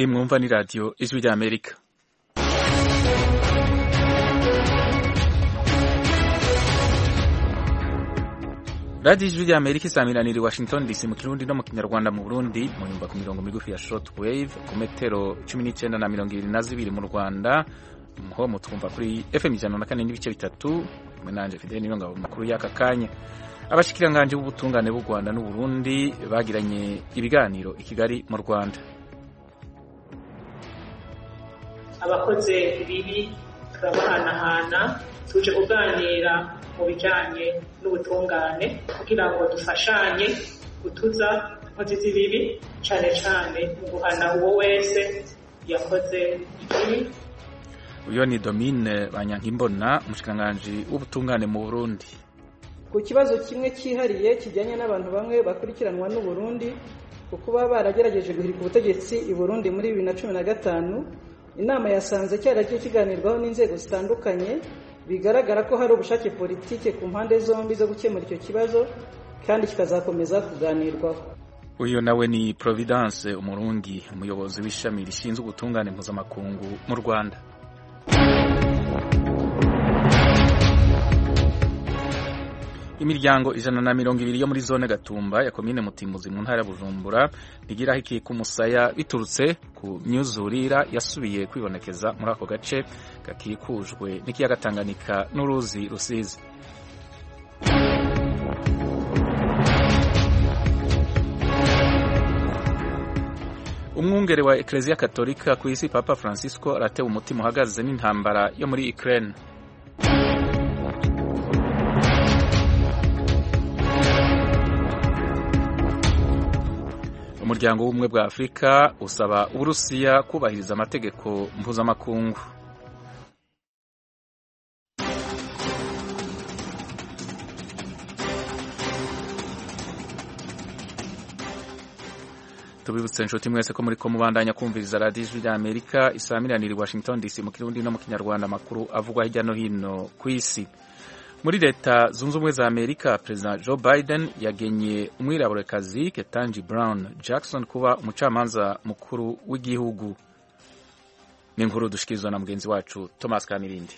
iyi mwumva ni radiyo ijwi rya amerika radiyo ijwi rya amerika isaminanira i washington dc mu kirundi no mu kinyarwanda mu burundi muyumva ku mirongo migufi ya short wave ku metero cumi n'icyenda na mirongo ibiri na zibiri mu rwanda ho mutwumva kuri fm ijana na kane n'ibice bitatu kumwe nanje fidele niyo ngabo makuru y'aka kanya abashikiranganje b'ubutungane b'u rwanda n'uburundi bagiranye ibiganiro i kigali mu rwanda abakoze ibibi turabahanahana tuje kuganira mu bijanye n'ubutungane kugira ngo dufashanye gutuza inkozi z'ibibi cane cane mu guhana uwo wese yakoze ikibi uyo ni domine banyankimbona umushikiranganji w'ubutungane mu burundi ku kibazo kimwe cyihariye kijyanye n'abantu bamwe bakurikiranwa n'u Burundi kuko baba baragerageje guhirika ubutegetsi i Burundi muri bibiri na cumi na gatanu inama yasanze cyaragiye kiganirwaho n'inzego zitandukanye bigaragara ko hari ubushake politike ku mpande zombi zo gukemura icyo kibazo kandi kikazakomeza kuganirwaho uyu nawe ni providence umurundi umuyobozi w'ishami rishinzwe ubutungane mpuzamakungu mu rwanda imiryango ijana na mirongo ibiri yo muri zone gatumba ya komine mutimuzi mu ntara ya bujumbura ntigiraho ikika umusaya biturutse ku myuzurira yasubiye kwibonekeza muri ako gace gakikujwe n'ikiyaga tanganyika n'uruzi rusizi umwungere wa ekereziya katolika ku isi papa francisco aratewe umutima uhagaze n'intambara yo muri ukraine umuryango w'ubumwe bwa afurika usaba uburusiya kubahiriza amategeko mpuzamakungu tubibutse inshuti mwese ko muri ko mubandanya kumviriza radiyo ijwi rya amerika isaamiranira i washington dc mu kirundi no mu kinyarwanda amakuru avugwa hirya no hino ku isi muri leta zunze ubumwe za amerika perezida joe biden yagenye umwiraburekazi ketanji brown jackson kuba umucamanza mukuru w'igihugu ni inkuru dushikirizwa na mugenzi wacu thomas kamirindi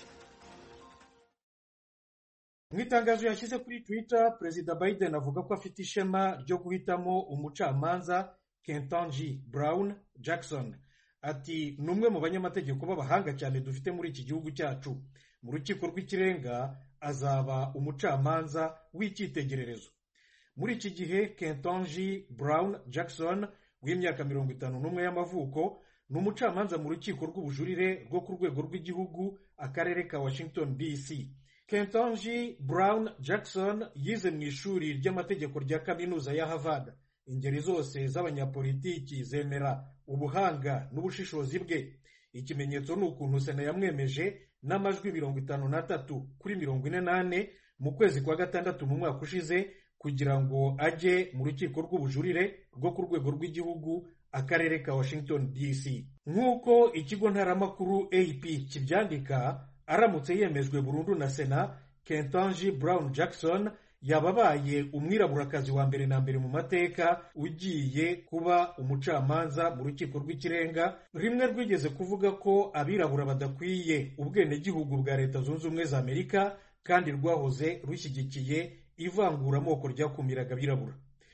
mu itangazo yashyize kuri twitter perezida biden avuga ko afite ishema ryo guhitamo umucamanza ketanji brown jackson ati ni umwe mu banyamategeko b'abahanga cyane dufite muri iki gihugu cyacu mu rukiko rw'ikirenga azaba umucamanza w'icyitegererezo muri iki gihe kentonji brown jackson w'imyaka mirongo itanu n'umwe y'amavuko ni umucamanza mu rukiko rw'ubujurire rwo ku rwego rw'igihugu akarere ka washington dc kentonji brown jackson yize mu ishuri ry'amategeko rya kaminuza ya harvard ingeri zose z'abanyapolitiki zemera ubuhanga n'ubushishozi bwe ikimenyetso ni ukuntu sena yamwemeje n'amajwi mirongo itanu n'atatu kuri mirongo ine n'ane mu kwezi kwa gatandatu mu mwaka ushize kugira ngo ajye mu rukiko rw'ubujurire rwo ku rwego rw'igihugu akarere ka washington dc nk'uko ikigo ntaramakuru ap kibyandika aramutse yemejwe burundu na sena kentanji brown jackson yaba abaye umwiraburakazi wa mbere na mbere mu mateka ugiye kuba umucamanza mu rukiko rw'ikirenga rimwe rwigeze kuvuga ko abirabura badakwiye ubwenegihugu bwa leta zunze ubumwe za amerika kandi rwahoze rushyigikiye ivanguramoko ryakumiraga abirabura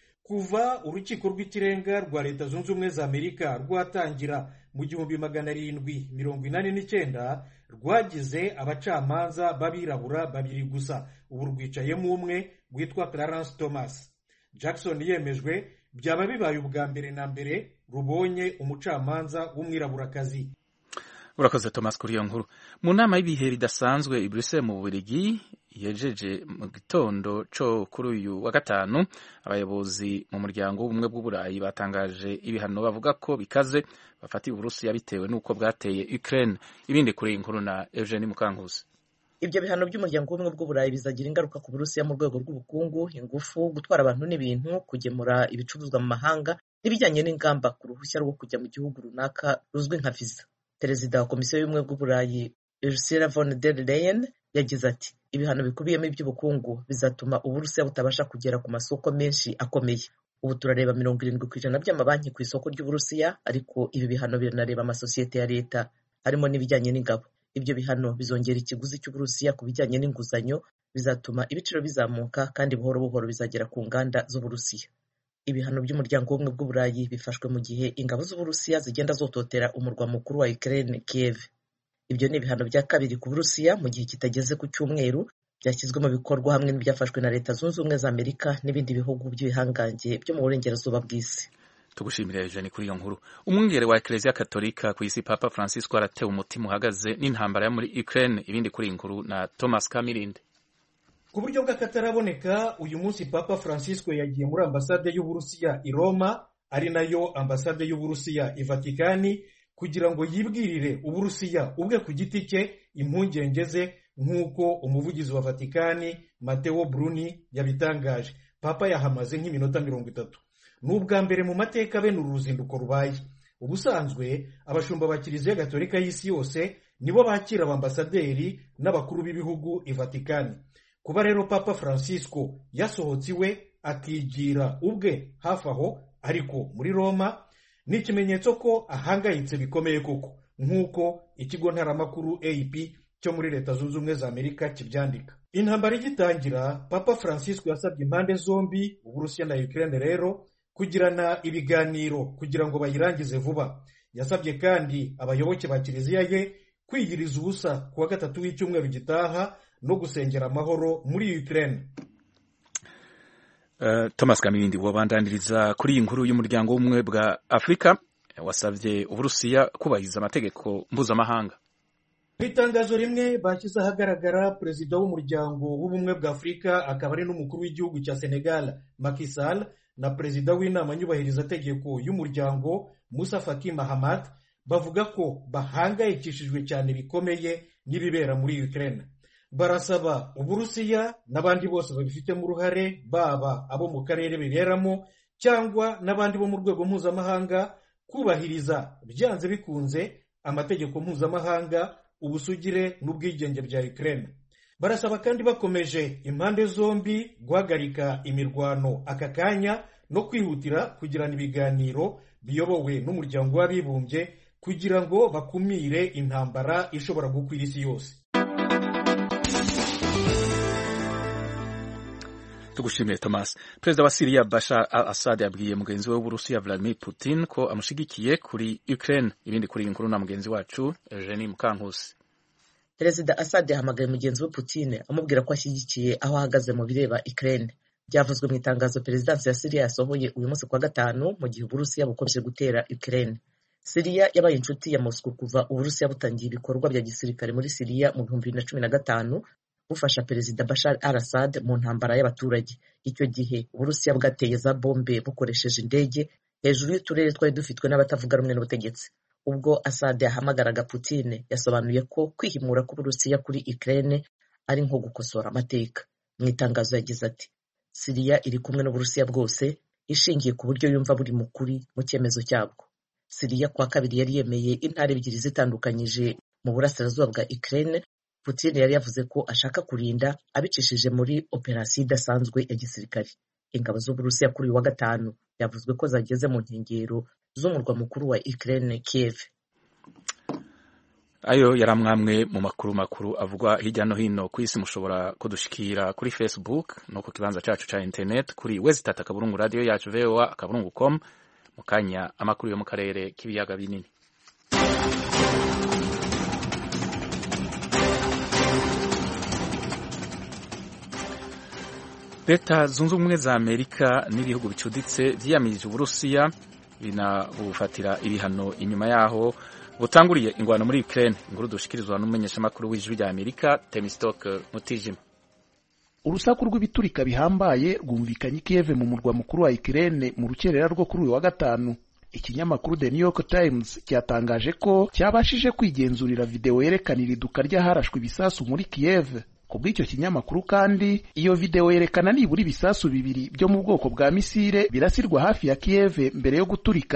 kuva urukiko rw'ikirenga rwa leta zunze ubumwe za amerika rwatangira mu gihumbi magana arindwi mirongo inani n'icyenda rwagize abacamanza b'abirabura babiri gusa ubu rwicayemo umwe witwa clarence thomas jackson yemejwe byaba bibaye ubwa mbere na mbere rubonye umucamanza w'umwiraburakazi urakoze thomas kuri iyo nkuru mu nama y'ibihe bidasanzwe i bruxelles mu bubirigi yejeje mu gitondo cyo kuri uyu wa gatanu abayobozi mu muryango w'ubumwe bw'uburayi batangaje ibihano bavuga ko bikaze bafatiye uburusiya bitewe n'uko bwateye ukraine ibindi kuri iyi nkuru na eugene mukankusi ibyo bihano by'umuryango w'ubumwe bw'uburayi bizagira ingaruka ku burusiya mu rwego rw'ubukungu ingufu gutwara abantu n'ibintu kugemura ibicuruzwa mu mahanga n'ibijyanye n'ingamba ku ruhushya rwo kujya mu gihugu runaka ruzwi nka viza perezida wa komisiyo y'ubumwe bw'uburayi ursula von der leyen yagize ati ibihano bikubiyemo iby'ubukungu bizatuma uburusiya butabasha kugera ku masoko menshi akomeye ubu turareba mirongo irindwi ku ijana by'amabanki ku isoko ry'uburusiya ariko ibi bihano biranareba amasosiyete ya leta harimo n'ibijyanye n'ingabo ibyo bihano bizongera ikiguzi cy'uburusiya ku bijyanye n'inguzanyo bizatuma ibiciro bizamuka kandi buhoro buhoro bizagera ku nganda z'uburusiya ibihano by'umuryango w'ubumwe bw'uburayi bifashwe mu gihe ingabo z'uburusiya zigenda zototera umurwa mukuru wa ukraine kiev ibyo ni ibihano bya kabiri ku burusiya mu gihe kitageze ku cyumweru byashyizwe mu bikorwa hamwe n'ibyafashwe na leta zunze ubumwe za amerika n'ibindi bihugu by'ibihangange byo mu burengerazuba bw'isi tugushimira Eugene kuri iyo nkuru umwungere wa Eklezia Katolika ku isi Papa Francisco aratewe umutima uhagaze n'intambara yo muri Ukraine ibindi kuri iyi nkuru na Thomas Kamirinde ku buryo bw'akataraboneka uyu munsi papa francisco yagiye muri ambasade y'uburusiya i roma ari nayo ambasade y'uburusiya i vatikani kugira ngo yibwirire uburusiya ubwe ku giti cye impungenge ze nk'uko umuvugizi wa vatikani mateo bruni yabitangaje papa yahamaze nk'iminota mirongo itatu ni ubwa mbere mu mateka bene uru ruzinduko rubaye ubusanzwe abashumba ba kiliziya gatolika y'isi yose nibo bakira abambasaderi n'abakuru b'ibihugu i vatikani kuba rero papa francisco yasohotse iwe akigira ubwe hafi aho ariko muri roma ni ikimenyetso ko ahangayitse bikomeye koko nk'uko ikigo ntaramakuru ap cyo muri leta zunze ubumwe za amerika kibyandika intambara igitangira papa francisco yasabye impande zombi uburusiya na ukraine rero kugirana ibiganiro kugira ngo bayirangize vuba yasabye kandi abayoboke ba kiliziya ye kwiyiriza ubusa ku wa gatatu w'icyumweru gitaha no gusengera amahoro muri Ukraine uh, Thomas Kamirindi wabandaniriza kuri iyi nkuru y'umuryango w'ubumwe bwa Afurika wasabye Uburusiya kubahiriza amategeko mpuzamahanga mu itangazo rimwe bashyize ahagaragara perezida w'umuryango w'ubumwe bwa Afurika akaba ari n'umukuru w'igihugu cya Senegal Macky Sall na perezida w'inama nyubahirizategeko y'umuryango Musa Faki Mahamat bavuga ko bahangayikishijwe cyane bikomeye n'ibibera muri Ukraine barasaba uburusiya n'abandi bose babifitemo uruhare baba abo mu karere biberamo cyangwa n'abandi bo mu rwego mpuzamahanga kubahiriza byanze bikunze amategeko mpuzamahanga ubusugire n'ubwigenge bya Ukraine barasaba kandi bakomeje impande zombi guhagarika imirwano aka kanya no kwihutira kugirana ibiganiro biyobowe n'umuryango w'abibumbye kugira ngo bakumire intambara ishobora gukwira isi yose tugushimiye Thomas perezida wa Syria Bashar al-Assad yabwiye mugenzi we w'Uburusiya Vladimir Putin ko amushigikiye kuri Ukraine ibindi kuri iyi nkuru na mugenzi wacu Eugenie Mukankusi perezida Assad yahamagaye mugenzi we Putin amubwira ko ashyigikiye aho ahagaze mu bireba Ukraine byavuzwe mu itangazo perezidansi ya Syria yasohoye uyu munsi kwa gatanu mu gihe Uburusiya bukomeje gutera Ukraine Syria yabaye inshuti ya Moscow kuva Uburusiya butangiye ibikorwa bya gisirikare muri Syria mu bihumbi bibiri na cumi na gatanu bufasha perezida Bashar al-Assad mu ntambara y'abaturage icyo gihe Uburusiya bwateye za bombe bukoresheje indege hejuru y'uturere twari dufitwe n'abatavuga rumwe n'ubutegetsi ubwo Assad yahamagaraga Putin yasobanuye ko kwihimura k'Uburusiya kuri Ukraine ari nko gukosora amateka mu itangazo yagize ati Syria iri kumwe n'Uburusiya bwose ishingiye ku buryo yumva buri mukuri mu cyemezo cyabwo Syria kwa kabiri yari yemeye intara ebyiri zitandukanyije mu burasirazuba bwa Ukraine Putin yari yavuze ko ashaka kurinda abicishije muri operasiyo idasanzwe ya gisirikare ingabo z'Uburusiya kuri uyu wa gatanu yavuzwe ko zageze mu nkengero z'umurwa mukuru wa Ukraine Kiev ayo yari amwamwe mu makuru makuru avugwa hirya no hino ku isi mushobora kudushikira kuri Facebook no ku kibanza cyacu cya internet kuri wezitata akaburungu radio yacu voa akaburungu com mu kanya amakuru yo mu karere k'ibiyaga binini leta zunze ubumwe za amerika n'ibihugu bicuditse vyiyamirije uburusiya binabufatira ibihano inyuma yaho butanguriye ingwano muri Ukraine inkuru dushikirizwa n'umumenyeshamakuru w'ijwi rya Amerika Temistock Mutijima urusaku rw'ibiturika bihambaye rwumvikanye i Kiev mu murwa mukuru wa Ukraine mu rukerera rwo kuri uyu wa gatanu ikinyamakuru The New York Times cyatangaje ko cyabashije kwigenzurira video yerekana iriduka ry'aharashwe ibisasu muri Kiev ku bw'icyo kinyamakuru kandi iyo video yerekana nibura ibisasu bibiri byo mu bwoko bwa misile birasirwa hafi ya Kiev mbere yo guturika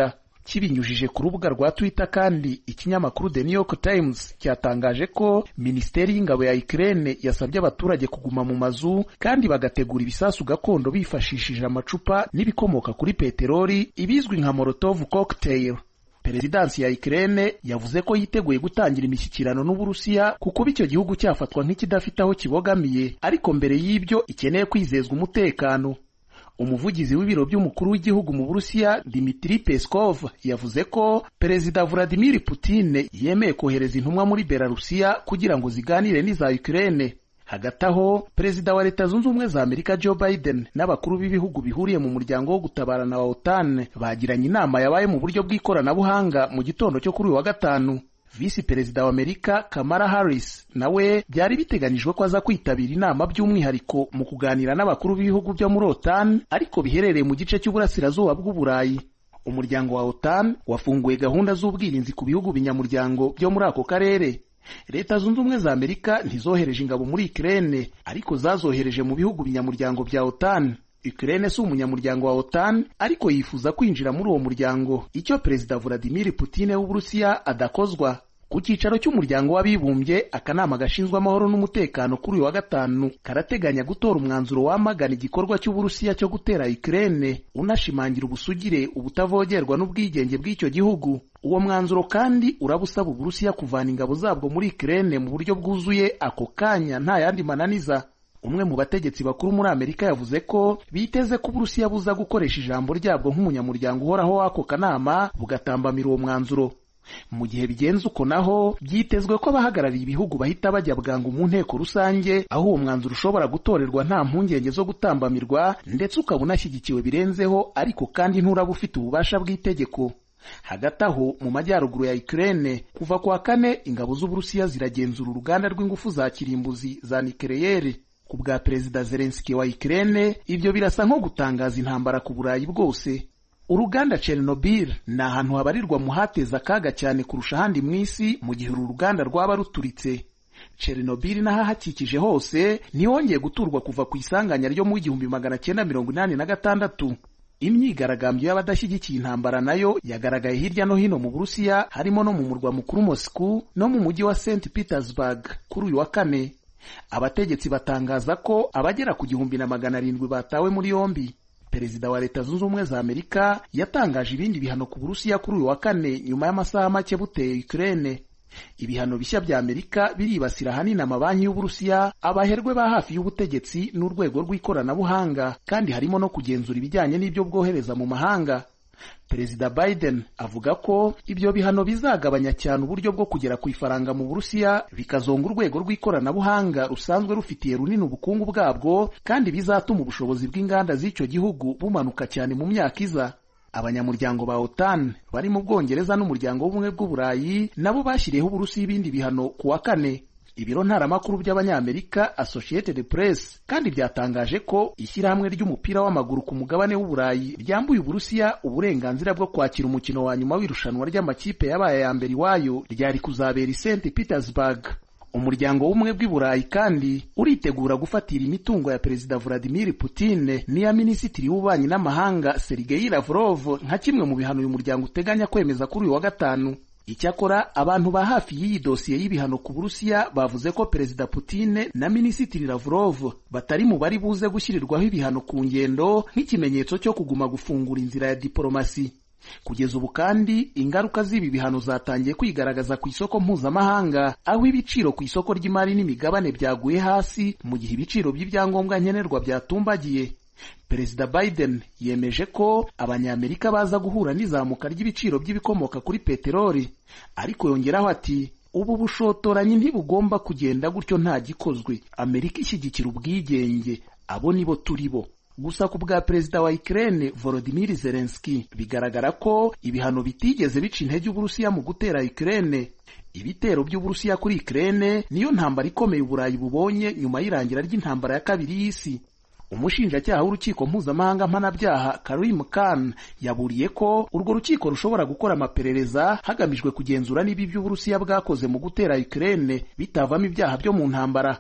kibinyujije ku rubuga rwa twitter kandi ikinyamakuru the new york times cyatangaje ko minisiteri y'ingabo ya ukraine yasabye abaturage kuguma mu mazu kandi bagategura ibisasu gakondo bifashishije amacupa n'ibikomoka kuri peteroli ibizwi nka molotov cocktail perezidansi ya Ukraine yavuze ko yiteguye gutangira imishyikirano n'Uburusiya kuko icyo gihugu cyafatwa nk'ikidafite aho kibogamiye ariko mbere y'ibyo ikeneye kwizezwa umutekano umuvugizi w'ibiro by'umukuru w'igihugu mu Burusiya Dmitry Peskov yavuze ko perezida Vladimir Putin yemeye kohereza intumwa muri Belarusiya kugira ngo ziganire n'iza Ukraine hagati aho perezida wa leta zunze ubumwe za amerika joe biden n'abakuru b'ibihugu bihuriye mu muryango wo gutabarana wa otan bagiranye inama yabaye mu buryo bw'ikoranabuhanga mu gitondo cyo kuri uyu wa gatanu visi perezida wa amerika kamara harris nawe byari biteganijwe ko aza kwitabira inama by'umwihariko mu kuganira n'abakuru b'ibihugu byo muri otan ariko biherereye mu gice cy'uburasirazuba bw'uburayi umuryango wa otan wafunguye gahunda z'ubwirinzi ku bihugu binyamuryango byo muri ako karere leta zunze ubumwe za amerika ntizohereje ingabo muri Ukraine ariko zazohereje mu bihugu binyamuryango bya otan Ukraine si umunyamuryango wa otan ariko yifuza kwinjira muri uwo muryango icyo perezida Vladimir Putin w'uburusiya adakozwa ku cyicaro cy'umuryango w'abibumbye akanama gashinzwe amahoro n'umutekano kuri uyu wa gatanu karateganya gutora umwanzuro wamagana igikorwa cy'uburusiya cyo gutera Ukraine unashimangira ubusugire ubutavogerwa n'ubwigenge bw'icyo gihugu uwo mwanzuro kandi urabusaba uburusiya kuvana ingabo zabwo muri Ukraine mu buryo bwuzuye ako kanya nta yandi mananiza umwe mu bategetsi bakuru muri amerika yavuze ko biteze ko uburusiya buza gukoresha ijambo ryabwo nk'umunyamuryango uhoraho w'ako kanama bugatambamira uwo mwanzuro mu gihe bigenze uko naho byitezwe ko abahagarariye ibihugu bahita bajya bwangu mu nteko rusange aho uwo mwanzuro ushobora gutorerwa nta mpungenge zo gutambamirwa ndetse ukaba unashyigikiwe birenzeho ariko kandi nturaba ufite ububasha bw'itegeko hagati aho mu majyaruguru ya Ukraine kuva kwa kane ingabo z'Uburusiya ziragenzura uruganda rw'ingufu za kirimbuzi za nikeleyeri ku bwa perezida Zelensky wa Ukraine ibyo birasa nko gutangaza intambara ku Burayi bwose uruganda Chernobyl ni ahantu habarirwa mu hateza akaga cyane kurusha ahandi mu isi mu gihe uru ruganda rwaba ruturitse Chernobyl n'ahahakikije hose ntihongeye guturwa kuva ku isanganya ryo mu igihumbi magana cyenda mirongo inani na gatandatu imyigaragambyo y'abadashyigikiye intambara nayo yagaragaye hirya no hino mu Burusiya harimo no mu murwa mukuru Moscow no mu mujyi wa St Petersburg kuri uyu wa kane abategetsi batangaza ko abagera ku gihumbi na magana arindwi batawe muri yombi perezida wa leta zunze ubumwe za amerika yatangaje ibindi bihano ku burusiya kuri uyu wa kane nyuma y'amasaha make buteye Ukraine ibihano bishya bya amerika biribasira ahanini amabanki y'uburusiya abaherwe ba hafi y'ubutegetsi n'urwego rw'ikoranabuhanga kandi harimo no kugenzura ibijyanye n'ibyo bwohereza mu mahanga perezida biden avuga ko ibyo bihano bizagabanya cyane uburyo bwo kugera ku ifaranga mu burusiya bikazonga urwego rw'ikoranabuhanga rusanzwe rufitiye runini ubukungu bwabwo kandi bizatuma ubushobozi bw'inganda z'icyo gihugu bumanuka cyane mu myaka iza abanyamuryango ba otan bari mu bwongereza n'umuryango w'ubumwe bw'uburayi nabo bashyiriyeho uburusiya ibindi bihano ku wa kane ibiro ntaramakuru by'abanyamerika Associated Press kandi byatangaje ko ishyirahamwe ry'umupira w'amaguru ku mugabane w'uburayi ryambuye uburusiya uburenganzira bwo kwakira umukino wa nyuma w'irushanwa ry'amakipe yabaye ya mbere iwayo ryari kuzabera i St Petersburg umuryango w'ubumwe bw'i burayi kandi uritegura gufatira imitungo ya perezida Vladimir Putin n'iya minisitiri w'ububanyi n'amahanga Sergei Lavrov nka kimwe mu bihano uyu muryango uteganya kwemeza kuri uyu wa gatanu icyakora abantu ba hafi y'iyi dosiye y'ibihano ku burusiya bavuze ko perezida Putin na minisitiri Lavrov batari mu bari buze gushyirirwaho ibihano ku ngendo nk'ikimenyetso cyo kuguma gufungura inzira ya diporomasi kugeza ubu kandi ingaruka z'ibi bihano zatangiye kwigaragaza ku isoko mpuzamahanga aho ibiciro ku isoko ry'imari n'imigabane byaguye hasi mu gihe ibiciro by'ibyangombwa nkenerwa byatumbagiye perezida biden yemeje ko abanyamerika baza guhura n'izamuka ry'ibiciro by'ibikomoka kuri peteroli ariko yongeraho ati ubu bushotoranyi ntibugomba kugenda gutyo nta gikozwe amerika ishyigikira ubwigenge abo nibo turi bo gusa ku bwa perezida wa Ukraine Volodymyr Zelensky bigaragara ko ibihano bitigeze bica intege uburusiya mu gutera Ukraine ibitero by'uburusiya kuri Ukraine niyo ntambara ikomeye uburayi bubonye nyuma y'irangira ry'intambara ya kabiri y'isi umushinjacyaha w'urukiko mpuzamahanga mpanabyaha Karim Khan yaburiye ko urwo rukiko rushobora gukora amaperereza hagamijwe kugenzura niba ibyo uburusiya bwakoze mu gutera Ukraine bitavamo ibyaha byo mu ntambara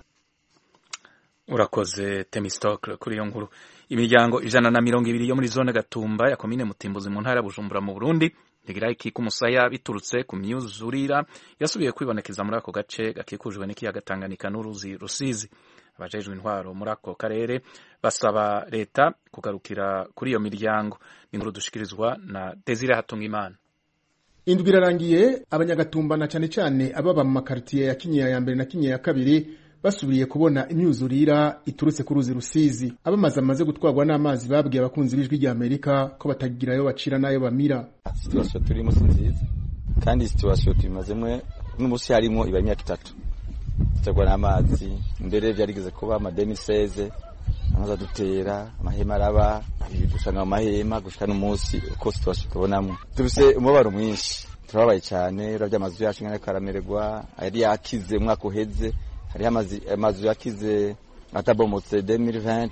urakoze temistokle kuri iyo nkuru imiryango ijana na mirongo ibiri yo muri zone gatumba ya komine mutimbuzi mu ntara ya bujumbura mu burundi ntigirayiki k'umusaya biturutse ku myuzurira yasubiye kwibonekeza muri ako gace gakikujwe n'ikiyaga Tanganyika n'uruzi Rusizi abajejwe intwaro muri ako karere basaba leta kugarukira kuri iyo miryango inkuru dushikirizwa na Desire Hatungimana indwi irarangiye abanyagatumba na cyane cyane ababa mu makaritiye ya kinyinya ya mbere na kinyinya ya kabiri basubiriye kubona imyuzurira iturutse ku ruzi rusizi abamaze amaze gutwarwa n'amazi babwiye abakunzi b'ijwi rya amerika ko batagira ayo bacira n'ayo bamira situwasiyo turimo si nziza kandi situwasiyo tubimazemo n'umunsi harimo iba imyaka itatu duterwa n'amazi mbere byarigeze kuba amademiseze amazi adutera amahema araba dusanga mu mahema gushika n'umunsi uko situwasiyo tubonamo dufise umubabaro mwinshi turababaye cyane urabye amazu yacu ngana karamererwa yari yakize umwaka uheze hariho amazu yakize atabomotse 2020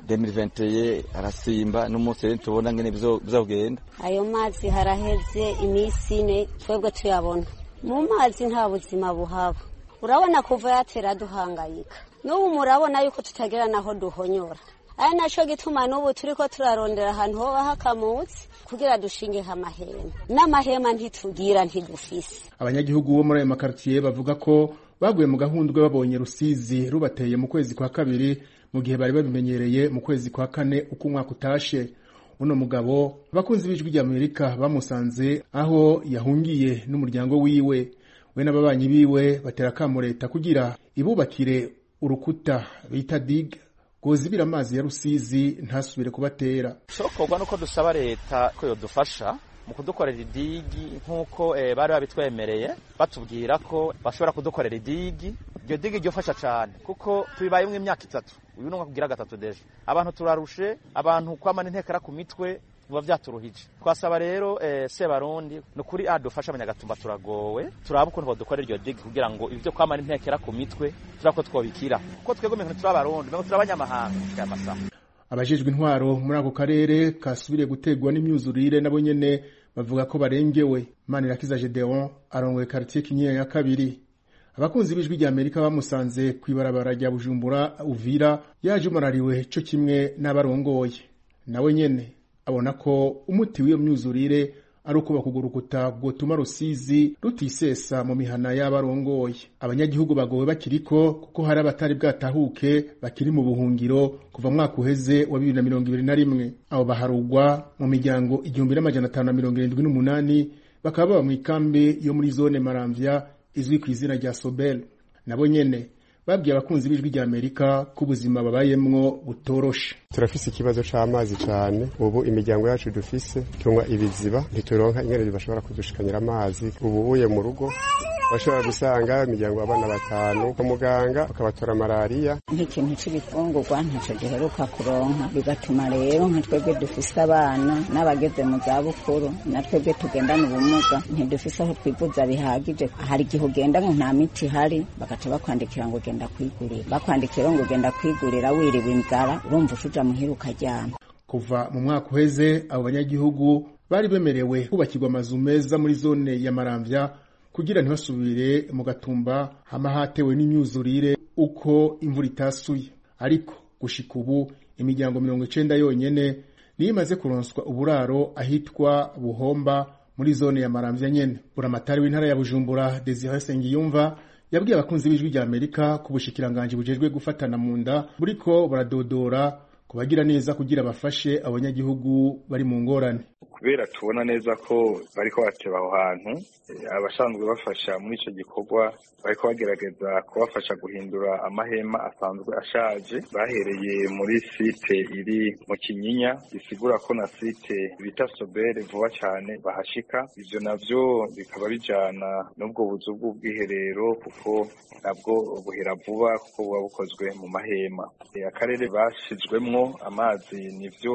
2021 arasimba n'umunsi rero tubona ngene bizogenda ayo mazi haraheze iminsi ine twebwe tuyabona mu mazi nta buzima buhaba urabona kuva yatera duhangayika n'ubu murabona yuko tutagera naho duhonyora ari naco gituma n'ubu turiko turarondera ahantu hoba hakamutse kugira dushingeho amahema n'amahema ntitugira ntidufise abanyagihugu bo muri ayo makaritiye bavuga ko baguye mu gahundwe babonye rusizi rubateye mu kwezi kwa kabiri mu gihe bari babimenyereye mu kwezi kwa kane uko umwaka utashe uno mugabo abakunzi b'ijwi rya amerika bamusanze aho yahungiye n'umuryango wiwe we n'ababanyi biwe batera akamo leta kugira ibubakire urukuta bita dig rwozibira amazi ya rusizi ntasubire kubatera shokorwa nuko dusaba leta ko yodufasha mu kudukorera idigi nk'uko bari babitwemereye batubwira ko bashobora kudukorera idigi iryo digi ryofasha cyane kuko tubibayemo imyaka itatu uyu ni umwaka ugira gatatu deje abantu turarushe abantu kwamana intekera ku mitwe biba byaturuhije twasaba rero sebarundi ni ukuri adufasha abanyagatumba turagowe turaba ukuntu badukorera iryo digi kugira ngo ibyo kwamana intekera ku mitwe turaba ko twobikira kuko twebwe mbere turi abarundi mbere turi abanyamahanga aya masaha abajejwe intwaro muri ako karere kasubiriye gutegwa n'imyuzurire nabo nyene bavuga ko barengewe manirakiza gedeon arongoye karitiye kinyinya ya kabiri abakunzi b'ijwi rya amerika bamusanze ku ibarabara rya bujumbura uvira yaje umarariwe co kimwe n'abarongoye nawe nyene abona ko umuti w'iyo myuzurire ari ukubaka urwo rukuta rwotuma rusizi rutisesa mu mihana y'abarongoye abanyagihugu bagowe bakiriko kuko hari abatari bwatahuke bakiri mu buhungiro kuva mwaka uheze wa bibiri na mirongo ibiri na rimwe abo baharugwa mu miryango igihumbi n'amajana atanu na mirongo irindwi n'umunani bakaba baba mu ikambi yo muri zone maramvya izwi ku izina rya sobel nabo nyene babwiye abakunzi b'ijwi rya amerika ko ubuzima babayemwo butoroshe turafise ikibazo c'amazi cane ubu imiryango yacu dufise tunywa ibiziba ntituronka ingene bashobora kudushikanyira amazi ubu uye mu rugo bashobora gusanga imiryango abana batanu kwa muganga bakabatora malariya nk'ikintu c'ibifungurwa ntaco giheruka kuronka bigatuma rero nka twebwe dufise abana n'abageze mu zabukuru na twebwe tugendana ubumuga ntidufise aho twivuza bihagije hari igihe ugenda ngo nta miti ihari bagaca bakwandikira ngo genda kwigurira bakwandikira ngo genda kwigurira wiriwe inzara urumva ushuja muhira ukaryama kuva mu mwaka uheze abo banyagihugu bari bemerewe kubakirwa amazu meza muri zone ya maramvya kugira ntibasubire mu gatumba hama hatewe n'imyuzurire uko imvura itasuye ariko gushika ubu imiryango mirongo icenda yonyene niyo imaze kuronswa uburaro ahitwa buhomba muri zone ya maramvya nyene buramatari w'intara ya bujumbura desire sengiyumva yabwiye abakunzi b'ijwi rya amerika ku bushikiranganji bujejwe gufatana mu nda buriko buradodora kubagira neza kugira bafashe abanyagihugu bari mu ngorane kubera tubona neza ko bariko bateba aho hantu abasanzwe bafasha muri ico gikorwa bariko bagerageza kubafasha guhindura amahema asanzwe ashaje bahereye muri site iri mu kinyinya bisigura ko na site bita sobere vuba cyane bahashika ivyo navyo bikaba bijana n'ubwo buzu bw'ubwiherero kuko nabwo buhera vuba kuko buba bukozwe mu mahema akarere bashizwemwo amazi nivyo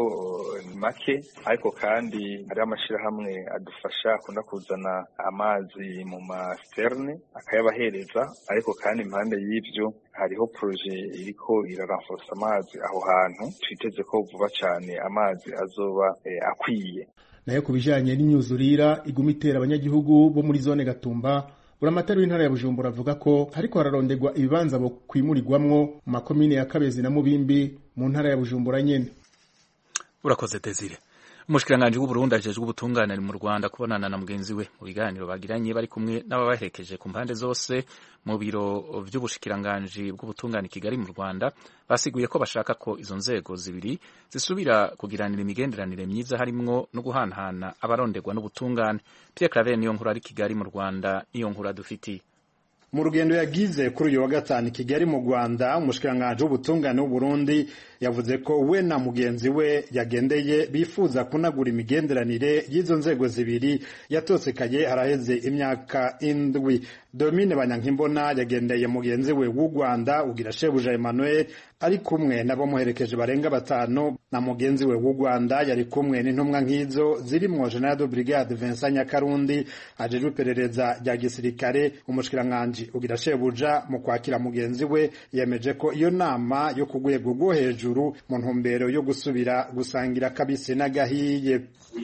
make ariko kandi hariho amashirahamwe adufasha akunda kuzana amazi mu masiterne akayabahereza ariko kandi impande y'ivyo hariho proje iriko iraranforsa amazi aho hantu twiteze ko vuba cane amazi azoba eh, akwiye nayo ku bijanye n'imyuzurira iguma itera abanyagihugu bo muri zone gatumba buramatari w'intara ya bujumbura avuga ko hariko hararonderwa ibibanza bo kwimurirwamwo mu makomine ya kabezi na mubimbi mu ntara ya bujumbura nyene urakoze desire umushikiranganji w'uburundi ajejwe ubutungane mu rwanda kubonana na mugenzi we mu biganiro bagiranye bari kumwe n'ababaherekeje ku mpande zose mu biro vy'ubushikiranganji bw'ubutungane i kigali mu rwanda basiguye ko bashaka ko izo nzego zibiri zisubira kugiranira imigenderanire myiza harimwo no guhanahana abaronderwa n'ubutungane pierre claver niyo nkuru ari kigali mu rwanda niyo nkuru adufitiye mu rugendo yagize kuri uyu wa gatanu i kigali mu rwanda umushikiranganji w'ubutungane w'uburundi yavuze ko we na mugenzi we yagendeye bifuza kunagura imigenderanire y'izo nzego zibiri yatosekaye haraheze imyaka indwi domine banyankimbona yagendeye mugenzi we w'u rwanda ugira shebuja emmanuel ari kumwe n'abamuherekeje barenga batanu na mugenzi we w'u rwanda yari kumwe n'intumwa nk'izo zirimwo general de brigade vincent nyakarundi ajejwe iperereza rya gisirikare umushikiranganji ugira shebuja mu kwakira mugenzi we yemeje ko iyo nama yo ku rwego rwo hejuru mu ntumbero yo gusubira gusangira kabisi n'agahiye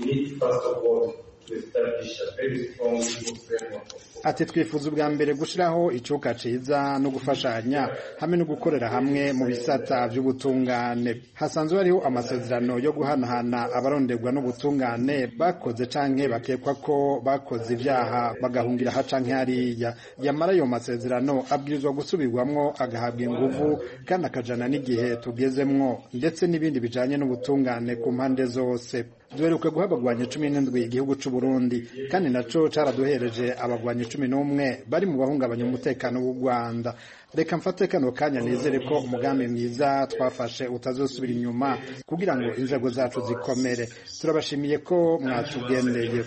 ati twifuza ubwa mbere gushyiraho icyuka ciza no gufashanya hamwe no gukorera hamwe mu bisata by'ubutungane hasanzwe hariho amasezerano yo guhanahana abaronderwa n'ubutungane bakoze canke bakekwa ko bakoze ibyaha bagahungira aha canke hariya yamara ayo masezerano abwirizwa gusubirwamwo agahabwa inguvu kandi akajana n'igihe tugezemwo ndetse n'ibindi bijanye n'ubutungane ku mpande zose duheruka guha abagwanyi cumi n'indwi igihugu c'u Burundi kandi naco caraduhereje abagwanyi cumi n'umwe bari mu bahungabanya umutekano w'u Rwanda reka mfate kano kanya nizere ko umugambi mwiza twafashe utazosubira inyuma kugira ngo inzego zacu zikomere turabashimiye ko mwatugendeye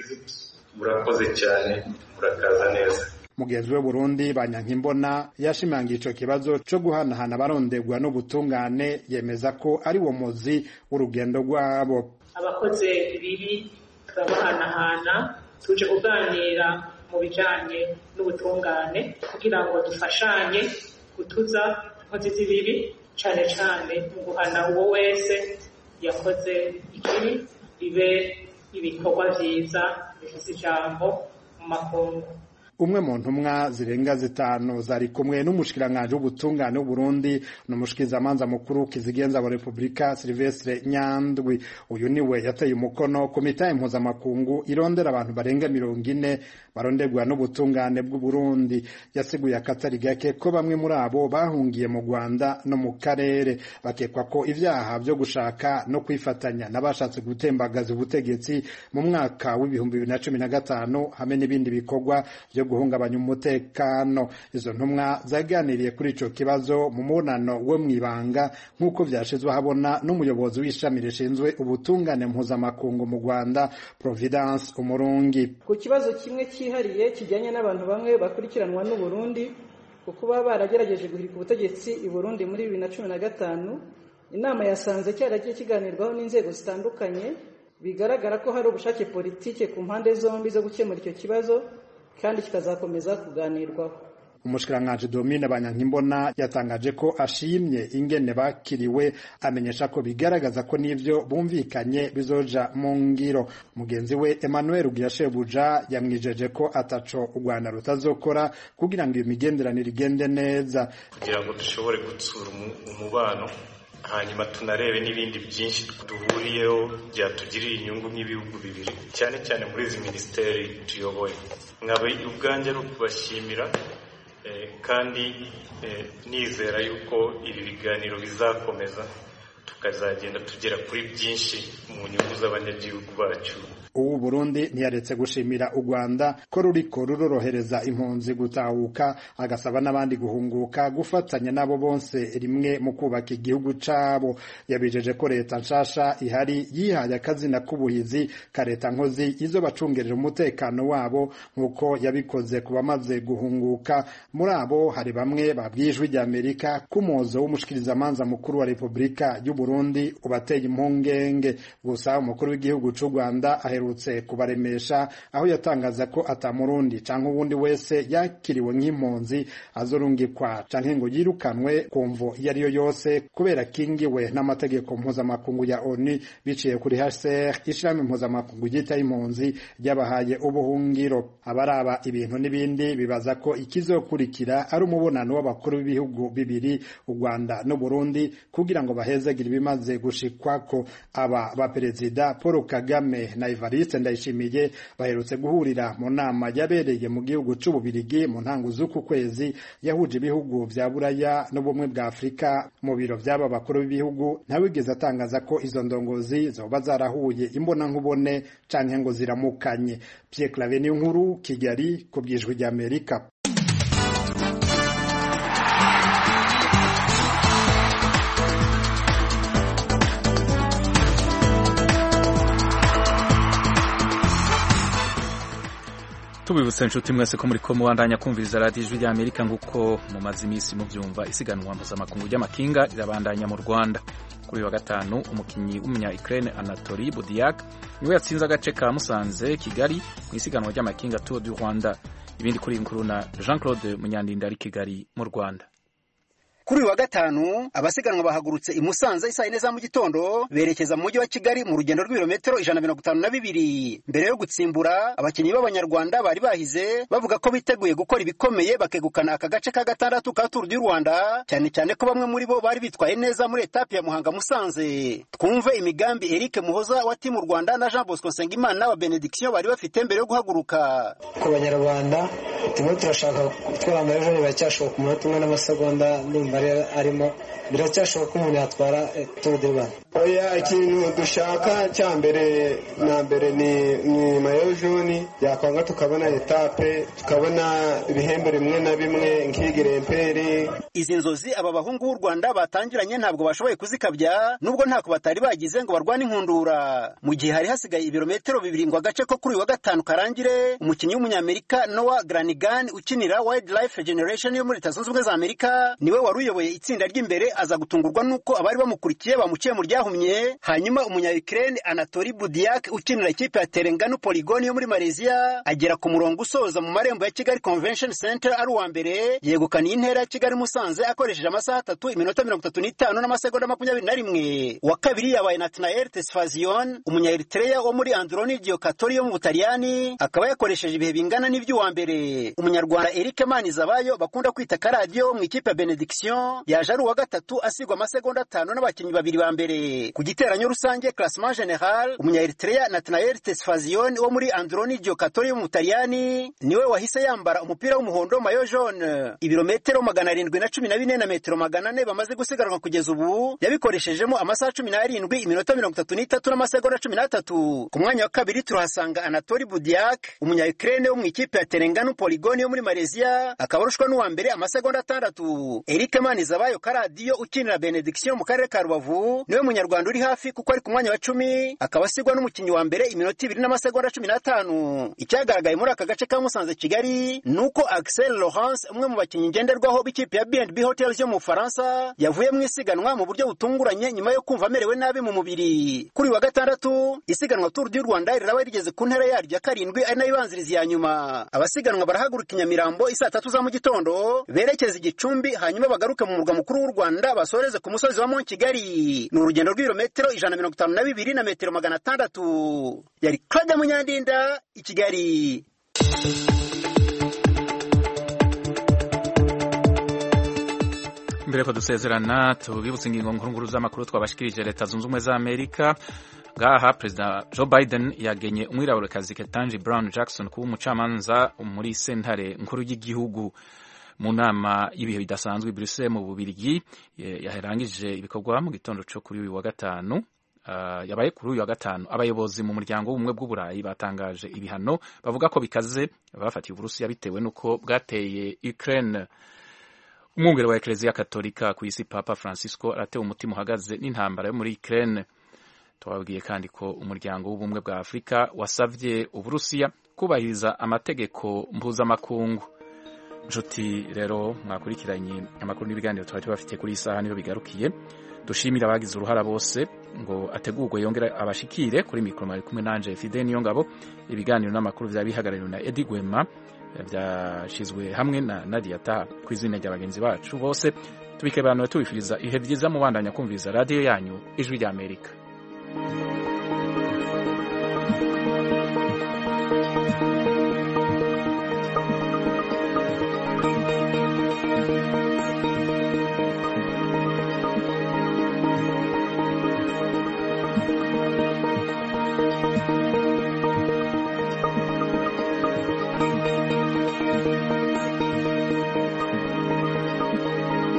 murakoze cyane murakaza neza mugenzi we Burundi banyankimbona yashimangiye ico kibazo co guhanahana abaronderwa n'ubutungane yemeza ko ari wo muzi w'urugendo rwabo abakoze ibibi turabahanahana tuje kuganira mu bijanye n'ubutungane kugira ngo dufashanye gutuza inkozi z'ibibi cane cane mu guhana uwo wese yakoze ikibi bibe ibikorwa vyiza bifise ijambo mu makungu umwe mu ntumwa zirenga zitanu zari kumwe n'umushikiranganji w'ubutungane w'uburundi n'umushikizamanza mukuru kizigenza wa repubulika silvestre nyandwi uyu niwe yateye umukono ku mitahe mpuzamakungu irondera abantu barenga mirongo ine baronderwa n'ubutungane bw'uburundi yasiguye akatari gake ko bamwe muri abo bahungiye mu rwanda no mu karere bakekwa ko ivyaha vyo gushaka no kwifatanya n'abashatse gutembagaza ubutegetsi mu mwaka w'ibihumbi bibiri na cumi na gatanu hamwe n'ibindi bikorwa vyo guhungabanya umutekano izo ntumwa zaganiriye kuri ico kibazo mu mubonano wo mw'ibanga nk'uko vyashizwe habona n'umuyobozi w'ishami rishinzwe ubutungane mpuzamakungu mu rwanda providence umurungi ku kibazo kimwe cyihariye kijyanye n'abantu bamwe bakurikiranwa n'uburundi kuko baba baragerageje guhirika ubutegetsi i burundi muri bibiri na cumi na gatanu inama yasanze cyaragiye kiganirwaho n'inzego zitandukanye bigaragara ko hari ubushake politike ku mpande zombi zo gukemura icyo kibazo kandi kikazakomeza kuganirwaho umushikiranganji domine banyankimbona yatangaje ko ashimye ingene bakiriwe amenyesha ko bigaragaza ko n'ivyo bumvikanye bizoja mu ngiro mugenzi we emmanuel ugirashebuja yamwijeje ko ataco u rwanda rutazokora kugira ngo iyo migenderanire igende neza kugira ngo dushobore gutsura umubano hanyuma tunarebe n'ibindi byinshi duhuriyeho byatugirira inyungu nk'ibihugu bibiri cyane cyane muri izi minisiteri tuyoboye nkaba ubwanjye ari ukubashimira kandi nizera yuko ibi biganiro bizakomeza tukazagenda tugera kuri byinshi mu nyungu z'abanyagihugu bacu ubu Burundi ntiyaretse gushimira u Rwanda ko ruriko rurorohereza impunzi gutahuka agasaba n'abandi guhunguka gufatanya nabo bonse rimwe mu kubaka igihugu cabo yabijeje ko leta nshasha ihari yihaye akazina k'ubuhizi ka leta nkozi izo bacungerera umutekano wabo nk'uko yabikoze ku bamaze guhunguka muri abo hari bamwe babwijwe rya Amerika k'umuzo w'umushikirizamanza mukuru wa Repubulika y'u Burundi ubateye impungenge gusa umukuru w'igihugu c'u Rwanda aherutse kubaremesha aho yatangaza ko atamurundi canke uwundi wese yakiriwe nk'impunzi azorungikwa canke ngo yirukanwe ku mvo iyo ari yo yose kubera kingiwe n'amategeko mpuzamakungu ya ONU biciye kuri HCR ishirahamwe mpuzamakungu ryitaho impunzi ryabahaye ubuhungiro abaraba ibintu n'ibindi bibaza ko ikizokurikira ari umubonano w'abakuru b'ibihugu bibiri u Rwanda n'u Burundi kugira ngo bahezagire ibimaze gushikwako aba baperezida paul kagame na evariste ndayishimiye baherutse guhurira mu nama yabereye mu gihugu c'ububirigi mu ntango z'uku kwezi yahuje ibihugu vya buraya n'ubumwe bwa afurika mu biro vy'aba bakuru b'ibihugu ntawigeze atangaza ko izo ndongozi zoba zarahuye imbonankubone canke ngo ziramukanye pierre clave niyo nkuru kigali ku bwijwi ry'amerika tubibutse inshuti mwese ko muri ko mubandanya kumviriza radiyo ijwi rya amerika nk'uko mumaze iminsi mubyumva isiganwa mpuzamakungu ry'amakinga rirabandanya mu rwanda kuri wa gatanu umukinnyi w'umunya ukraine anatori budiak niwe yatsinze agace ka musanze kigali mu isiganwa ry'amakinga tour du rwanda ibindi kuri inkuru na jean claude munyandinda ari kigali mu rwanda kuri uyu wa gatanu abasiganwa bahagurutse i Musanze isaa yine za mu gitondo berekeza mu mujyi wa Kigali mu rugendo rw'ibirometero ijana na mirongo itanu na bibiri mbere yo gutsimbura abakinnyi b'abanyarwanda bari bahize bavuga ko biteguye gukora ibikomeye bakegukana aka gace ka gatandatu ka Tour du Rwanda cyane cyane ko bamwe muri bo bari bitwaye neza muri etape ya Muhanga Musanze twumve imigambi Eric Muhoza wa timu Rwanda na Jean Bosco Nsengimana wa Benediction bari bafite mbere yo guhaguruka ku banyarwanda turimo turashaka gutwara amarejo biracyashoboka umunota umwe n'amasegonda ndumva arimo biracyashoboka ko umuntu yatwara turu de rwanda oya ikintu dushaka cya mbere na mbere ni ni mayo joni yakwanga tukabona etape tukabona ibihembo bimwe na bimwe nk'igiremperi izi nzozi aba bahungu b'u rwanda batangiranye ntabwo bashoboye kuzikabya nubwo ntako batari bagize ngo barwane inkundura mu gihe hari hasigaye ibirometero bibiri ngo agace ko kuri uyu wa gatanu karangire umukinnyi w'umunyamerika noah granigan ukinira wildlife generation yo muri leta zunze ubumwe za amerika niwe wari uyoboye itsinda ry'imbere aza gutungurwa n'uko abari bamukurikiye bamuciye mu ryahumye hanyuma umunya ukraine anatori budiak ukinira ikipe ya terengano poligoni yo muri malaysia agera ku murongo usoza mu marembo ya kigali convention center ari uwa mbere yegukaniye intera ya kigali musanze akoresheje amasaha atatu iminota mirongo itatu n'itanu n'amasegonda makumyabiri na rimwe uwa kabiri yabaye natanael tesfazion umunya eritrea wo muri androni giokatori yo mu butaliyani akaba yakoresheje ibihe bingana n'iby'uwa mbere umunyarwanda eric manizabayo bakunda kwita karadiyo mu ikipe ya benediction yaje ari uwa gatatu asigwa amasegonda atanu n'abakinnyi babiri ba mbere ku giteranyo rusange classement general umunya eritrea natanael tesfazion wo muri androni giokatori yo mu butaliyani niwe wahise yambara umupira w'umuhondo mayo jaune ibirometero magana arindwi na cumi na bine na metero magana ane bamaze gusiganwa kugeza ubu yabikoreshejemo amasaha cumi n'arindwi iminota mirongo itatu n'itatu n'amasegonda cumi n'atatu ku mwanya wa kabiri turahasanga anatori budiak umunya ukraine wo mu ikipe ya terengano poligoni yo muri malaysia akaba arushwa n'uwa mbere amasegonda atandatu eric manizabayo karadiyo ukinira benediction mu karere ka rubavu niwe munyarwanda uri hafi kuko ari ku mwanya wa cumi akaba asigwa n'umukinnyi wa mbere iminota ibiri n'amasegonda cumi n'atanu icyagaragaye muri aka gace ka musanze kigali ni uko axel laurence umwe mu bakinnyi ngenderwaho b'ikipe ya bnb hotels yo mu bufaransa yavuye mu isiganwa mu buryo butunguranye nyuma yo kumva amerewe nabi mu mubiri kuri wa gatandatu isiganwa tour du rwanda riraba rigeze ku ntera yaryo ya karindwi ari nayo ibanziriza iya nyuma abasiganwa barahaguruka i nyamirambo isaa tatu za mu gitondo berekeza igicumbi hanyuma bagaruke mu murwa mukuru w'u rwanda basoreze ku musozi wa mont kigali ni urugendo rw'ibirometero ijana na mirongo itanu na bibiri na metero magana atandatu yari claude munyandinda i kigali mbere ko dusezerana tubibutse ingingo nkuru z'amakuru twabashikirije leta zunze ubumwe za amerika ngaha perezida joe biden yagenye umwiraburekazi ketanji brown jackson kuba umucamanza muri sentare nkuru y'igihugu mu nama y'ibihe bidasanzwe i bruxelles mu bubirigi yarangije ibikorwa mu gitondo cyo kuri uyu wa gatanu yabaye kuri uyu wa gatanu abayobozi mu muryango w'ubumwe bw'uburayi batangaje ibihano bavuga ko bikaze bafatiye uburusiya bitewe n'uko bwateye ukraine umwungere wa ekereziya katolika ku isi papa francisco aratewe umutima uhagaze n'intambara yo muri ukraine twababwiye kandi ko umuryango w'ubumwe bwa afurika wasabye uburusiya kubahiriza amategeko mpuzamakungu nshuti rero mwakurikiranye amakuru n'ibiganiro twari tubafite kuri iyi saha niyo bigarukiye dushimira abagize uruhara bose ngo ategurwe yongere abashikire kuri mikoro mwari kumwe nanje fide niyo ngabo ibiganiro n'amakuru byaba bihagarariwe na edi gwema byashyizwe hamwe na nadia ta ku izina rya bagenzi bacu bose tubike abantu tubifuriza ihe byiza mubandanya kumviriza radiyo yanyu ijwi ry'amerika